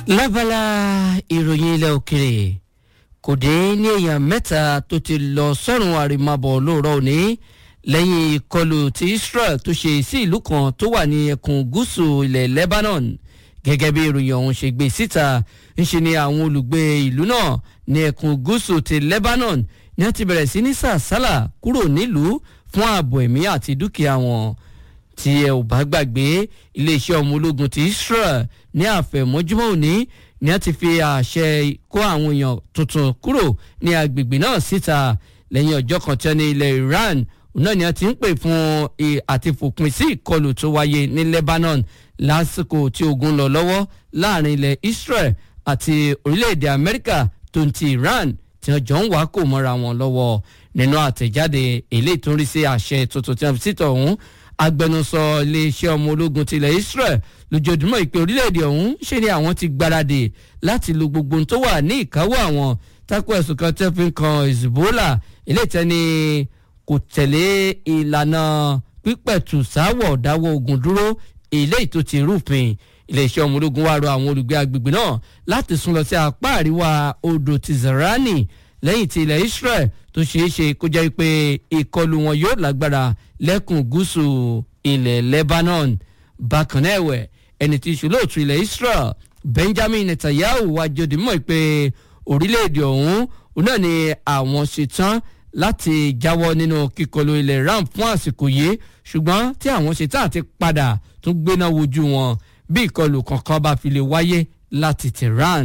lábala ìròyìn ilẹ̀ òkèrè kò dé ní èèyàn mẹ́ta tó ti lọ sọ́run àrèmábọ̀ lóòrọ̀ òní lẹ́yìn ìkọlù tí Israel tó ṣe sí ìlú kan tó wà ní ẹkùn gúúsù ilẹ̀ Lebanon gẹ́gẹ́ bí ìròyìn ọ̀hún ṣe gbé síta ńṣe ni àwọn olùgbé ìlú náà ní ẹkùn gúúsù ti Lebanon ní wọ́n ti bẹ̀rẹ̀ sí ní sàsálà kúrò nílùú fún ààbò ẹ̀mí àti dúkìá wọn tí ẹ ò bá gbàgbé iléeṣẹ́ ọmọ ológun ti Israel ní àfẹ̀mọ́júmọ́ òní ni wọ́n ti fi àṣẹ kó àwọn èèyàn tuntun kúrò ní agbègbè náà síta lẹ́yìn ọjọ́ kan tí wọ́n ní ilẹ̀ Iran náà ni wọ́n ti ń pè fún àti fòpin sí ìkọlù tó wáyé ní Lebanon lásìkò tí ogun lọ lọ́wọ́ láàrin ilẹ̀ Israel àti orílẹ̀-èdè Amẹ́ríkà tó ń ti Iran tí wọ́n jọ ń wá kò mọ́ra wọn lọ́wọ́ nínú àtẹ̀jáde eléyìí tó ń rí sí àṣẹ tuntun tí wọ́n fi síta ọ̀hún agbẹnusọ iléeṣẹ́ ọmọ ológun tilẹ̀ Israel lójoojúmọ́ ìpè orílẹ̀-èdè ọ̀hún ṣe ni àwọn ti gbáradì láti lo gbogbo ohun tó wà ní ìkáwọ́ àwọn tako ẹ̀sùn kan tẹ́ fi ń kan Hezbollah eléyìí tẹ́ni kò tẹ̀lé ìlànà pípẹ̀tù sáwọ̀ dáwọ́ ogun dúró eléyìí tó ti rúfin iléeṣẹ́ ọmọ ológun wá rọ àwọn olùgbé agbègbè náà láti sún lọ sí apá àríwá odò ti Zerani lẹ́yìn tí ilẹ̀ Israel tó ṣeé ṣe kó jẹ́ pé ìkọlù wọn yóò lágbára lẹ́kùn gúúsù ilẹ̀ Lebanon bákan náà ẹ̀wẹ̀ ẹni tí í ṣe olóòtú ilẹ̀ Israel Benjamin Netanyahu wá jòdì mọ́ pé orílẹ̀-èdè ọ̀hún náà ni àwọn ṣetán láti jáwọ́ nínú kíkọlù ilẹ̀ Iran fún àsìkò yìí ṣùgbọ́n tí àwọn ṣetán àti padà tún gbéná wojú wọn bí ìkọlù kankan bá fi lè wáyé láti Tehran.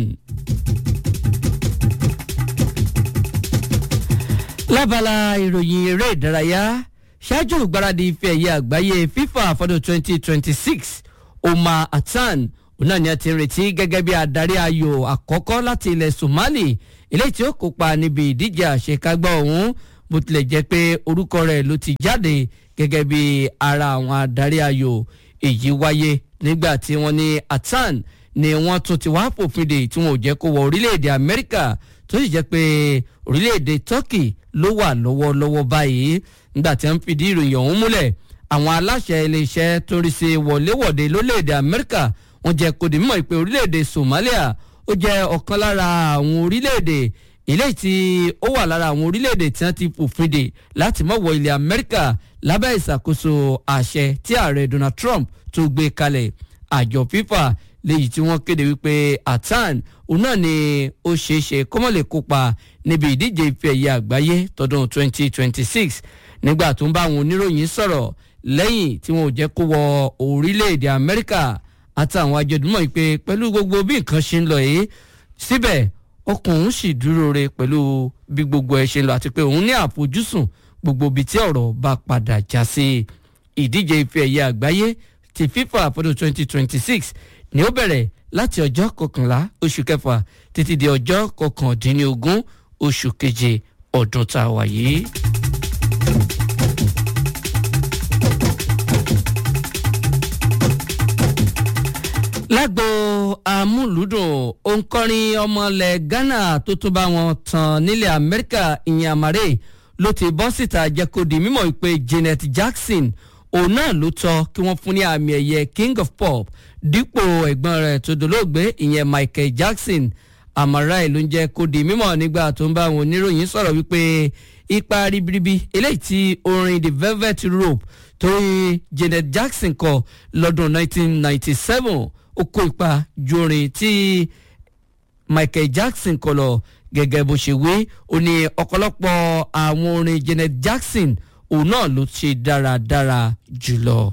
lábala ìròyìn eré ìdárayá ṣáájú ìgbáradì ife ẹ̀yẹ àgbáyé FIFA fọdún 2026 Omar Atan ọ̀nà ni a ti ń retí gẹ́gẹ́ bí adarí ayò àkọ́kọ́ láti ilẹ̀ Somali eléyìí tí ó kópa níbi ìdíje àṣekágbá ọ̀hún bó tilẹ̀ jẹ́ pé orúkọ rẹ̀ ló ti jáde gẹ́gẹ́ bí ara àwọn adarí ayò èyí wáyé nígbà tí wọ́n ní Atan ni wọ́n tún ti wá fòfin dè tí wọn ò jẹ́ kó wọ orílẹ̀-èdè Amẹ́ríkà tó sì jẹ́ pé orílẹ̀-èdè Turkey ló wà lọ́wọ́lọ́wọ́ báyìí nígbà tí wọ́n fìdí ìròyìn ọ̀hún múlẹ̀ àwọn aláṣẹ iléeṣẹ́ tó rí sí wọléwọ̀de lórílẹ̀‐èdè Amẹ́ríkà wọ́n jẹ́ kó di mímọ̀ pé orílẹ̀‐èdè Somalia ó jẹ́ ọ̀kan lára àwọn orílẹ̀‐èdè eléyìí tí ó wà lára àwọn orílẹ̀‐èdè tí wọ́n ti fòfin dè láti má wọ ilẹ̀ Amẹ́ríkà lábẹ́ ìṣàkóso àṣẹ tí ààrẹ Donald Trump tó gbé kalẹ̀ àjọ FIFA léyìí tí wọ́n kéde wípé Atan òun náà ni ó ṣeé ṣe kó má lè kópa níbi ìdíje ife ẹ̀yẹ àgbáyé tọdún 2026 nígbà tó ń bá àwọn oníròyìn sọ̀rọ̀ lẹ́yìn tí wọn ò jẹ́ kó wọ orílẹ̀-èdè Amẹ́ríkà àtàwọn àjọ̀dúnmọ̀ pé pẹ̀lú gbogbo bí nǹkan ṣe ń lọ yìí síbẹ̀ ọkàn òun sì dúró re pẹ̀lú bí gbogbo ẹ̀ ṣe ń lọ àti pé òun ní àfojúsùn gbogbo ibi tí ọ̀rọ̀ bá padà já sí ìdíje ife ẹ̀yẹ àgbáyé ti FIFA fọdún 2026 ni ó bẹ̀rẹ̀ láti ọjọ́ kọkànlá oṣù kẹfà títí di ọjọ́ kọkàndínlógún oṣù keje ọdún tá a wà yìí. lágbo amúlùdùn òǹkọrin ọmọlẹ̀ Ghana tó tún bá wọn tàn nílẹ̀ Amẹ́ríkà ìyẹn àmàrè ló ti bọ́ síta jẹ́ kó di mímọ̀ pé Janet Jackson òun náà ló tọ́ kí wọ́n fún ní àmì ẹ̀yẹ King of Pop dípò ẹ̀gbọ́n rẹ̀ tó dolóògbé ìyẹn Michael Jackson àmàrà ìlú ń jẹ́ kó di mímọ̀ nígbà tó ń bá àwọn oníròyìn sọ̀rọ̀ wípé ipa ribiribi eléyìí tí orin The Velvet Rope torí Janet Jackson kọ lọ́dún 1997 ó kó ipa ju orin tí Michael Jackson kọ lọ gẹ́gẹ́ bó ṣe wí ó ní ọ̀pọ̀lọpọ̀ àwọn orin Janet Jackson òun náà ló ṣe dáradára jùlọ.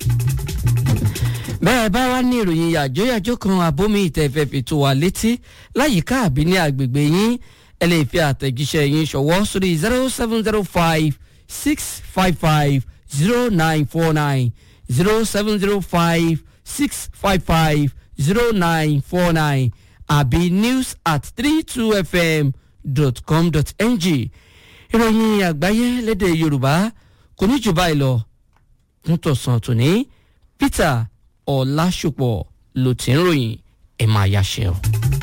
bẹ́ẹ̀ bá wá ní ìròyìn yàjóyàjó kan àbómi ìtẹ̀fẹ̀fẹ̀ tó wà létí láyìíká àbí ní agbègbè yín ẹ lè fi àtẹ̀jíṣẹ́ yín ṣọwọ́ sórí zero seven zero five six five five zero nine four nine zero seven zero five six five five zero nine four nine àbí news at three two fm dot com dot ng ìròyìn àgbáyé lédè yorùbá kò ní jù báyìí lọ fún tọ̀sán tòní peter ọ̀làṣùpọ̀ ló ti ń ròyìn ẹ̀ máa yáṣẹ́ o.